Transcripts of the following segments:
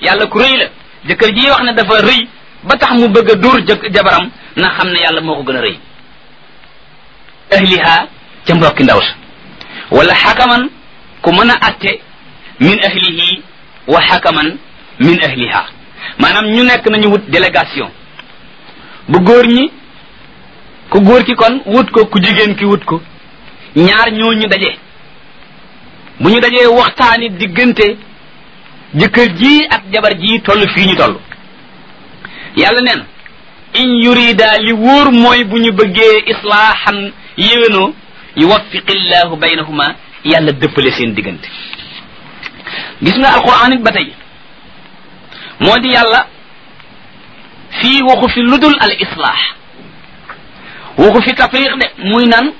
yàlla ku rëy la jëkkër ji wax ne dafa rëy ba tax mu bëgg a dóor jëkk jabaram na xam ne yàlla moo ko gën a rëy ahliha ca mbokki ndaw sa wala xakaman ku mën a atte min ahlihi wa xakaman min ahliha maanaam ñu nekk nañu wut délégation bu góor ñi ku góor ki kon wut ko ku jigéen ki wut ko ñaar ñooñu daje bu ñu dajee waxtaani diggante jëkkër ji ak jabar ji toll fii ñu toll yàlla neen in yurida li wóor mooy bu ñu bëggee islaaxan yéwénoo yuwaffiqillahu baynahuma yàlla dëppale seen diggante gis nga alquran it ba tey moo di yàlla fii waxu fi ludul al islaax waxu fi tafriq de muy nan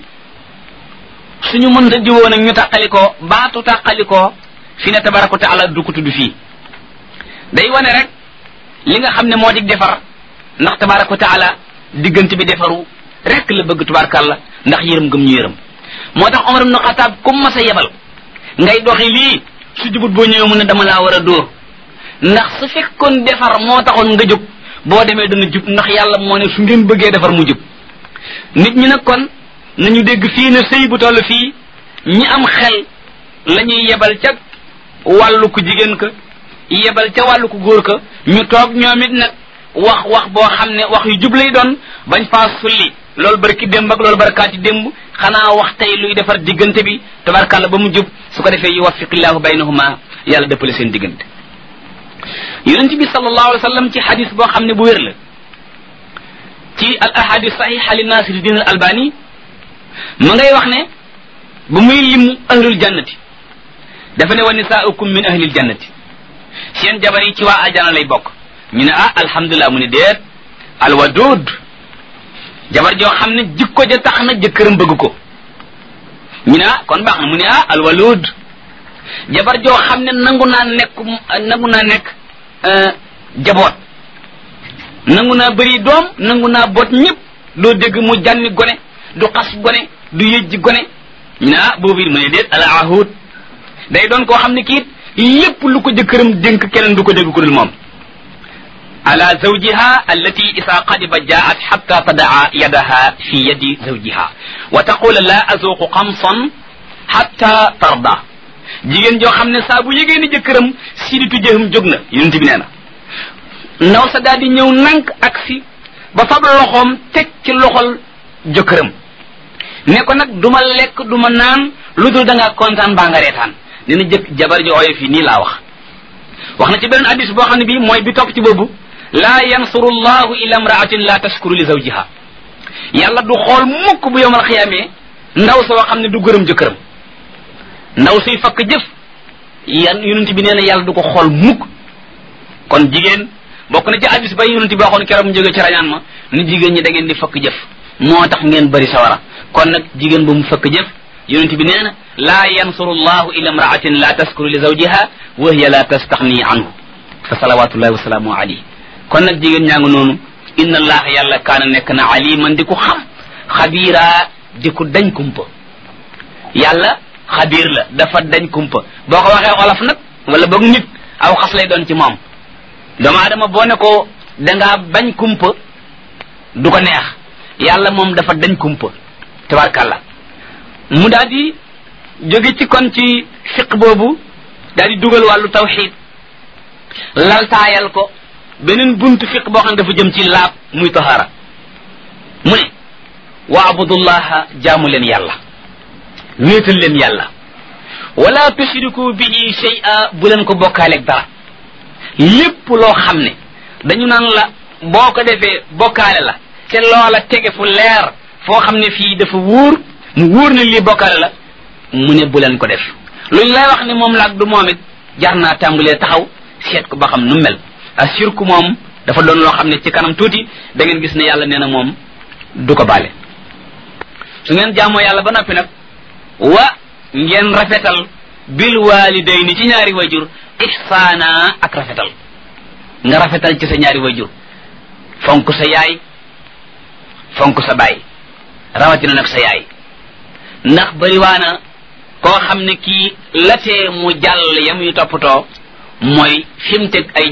suñu mënta jiwoo nag ñu tàqalikoo baatu tàqalikoo fi ne tabaraka wa taala du ko tudd fii day wane rek li nga xam ne moo di defar ndax tabaraka wa taala diggante bi defaru rek la bëgg tubaarkàlla ndax yërëm gëm ñu yërëm moo tax Omar ibn Xataab comme ma sa yebal ngay doxi lii su jubut boo ñëwee mu ne dama laa war a dóor ndax su fekkoon defar moo taxoon nga jóg boo demee dana jub ndax yàlla moo ne su ngeen bëggee defar mu jub nit ñi nag kon nañu dégg fii ne sëy bu toll fii ñi am xel la ñuy yebal ca wàllu ku jigéen ka yebal ca wàllu ku góor ka ñu toog ñoom it nag wax wax boo xam ne wax yu jub lay doon bañ faa sulli loolu barki démb ak loolu barkaati démb xanaa wax tey luy defar diggante bi tabarkàlla ba mu jub su ko defee yuwaffiqillahu baynahuma yàlla dëppale seen diggante yonent bi sallallahu alayhi wa sallam ci xadis boo xam ne bu wér la ci al ahadis saxixa li nasiruddin al albani ma ngay wax ne bu muy lim ahlul jannati dafa ne wa nisaaukum min ahlil jannati seen jabar yi ci waa ajana lay bokk ñu ne ah alhamdulilah mu ne déet alwadud jabar joo xam ne jikko ja tax na jëkkëram bëgg ko ñu ne ah kon baax na mu ne ah alwalud jabar joo xam ne nangu naa nekk nangu naa nekk jaboot nangu naa bëri doom nangu naa boot ñëpp doo dégg mu jànni gone du xas gone du yëjji gone ñu ne ah boobu it mu ne déet al ahud day doon koo xam ne kiit lépp lu ko jëkkëram dénk keneen du ko dégg ku dul moom ala zawjiha allati isa qadiba jaat xatta tadaa yadaha fi yadi zawjiha wa taqula la azuqu xamsan xatta tarda jigéen joo xam ne saa bu yégée ni jëkkëram siditu jëham jóg na yonent bi nee na ndaw sa daal di ñëw nank ak si ba fab loxoom teg ci loxol jëkkëram ne ko nag du ma lekk du ma naan lu dul da ngaa kontaan baa nga reetaan nee na jëkk jabar ji ooyo fii nii laa wax wax na ci beneen addis boo xam ne bii mooy bi topp ci boobu laa yansuru llahu ila imraatin la tashkuru li zawjiha yàlla du xool mukk bu yowmal xiyaamee ndaw soo xam ne du gërëm jëkkëram ndaw suy fakk jëf yan yonent bi nee na yàlla du ko xool mukk kon jigéen bokk na ci addis ba yonent bi waxoon keroog mu jóge ci rañaan ma ni jigéen ñi da ngeen di fakk jëf moo tax ngeen bëri sawara kon nag jigéen bu mu fakk jëf yonent bi nee na laa yansuru llahu ila imraatin la taskuru li zawjiha wa hiya la tastaxni anhu fa salawatullahi wasalaamu alayhi kon nag jigéen ñaa ngi noonu inna allaha yàlla kaana nekk na aliman di ko xam xabiira di ko dañ kumpa yàlla xabiir la dafa dañ kumpa boo ko waxee olof nag wala boog nit aw xas lay doon ci moom doomu aadama boo ne ko dangaa bañ kumpa du ko neex yàlla moom dafa dañ kumpa tabarkàlla mu daal di jóge ci kon ci fiq boobu daal di dugal wàllu tawxid laltaayal ko beneen buntu fiq boo xam ne dafa jëm ci laab muy tahaara mu ne wa abudullaha jaamu leen yàlla wéetal leen yàlla wala tushriku bihi shay'a bu leen ko bokkaaleeg dara lépp loo xam ne dañu naan la boo ko defee bokkaale la te loola tege fu leer foo xam ne fii dafa wóor mu wóor ne lii bokkaale la mu ne bu leen ko def luñ lay wax ne moom laag du moom it jar naa tàmbalee taxaw seet ko ba xam nu mel a sirku moom dafa doon loo xam ne ci kanam tuuti da ngeen gis ne yàlla nee na moom du ko baale su ngeen jaamoo yàlla ba noppi nag wa ngeen rafetal bil walidayni ci ñaari wayjur ihsaana ak rafetal nga rafetal ci sa ñaari wayjur fonk sa yaay fonk sa baay rawatina nag sa yaay ndax bariwaana koo xam ne kii latee mu jàll ya muy toppatoo mooy fi mu teg ay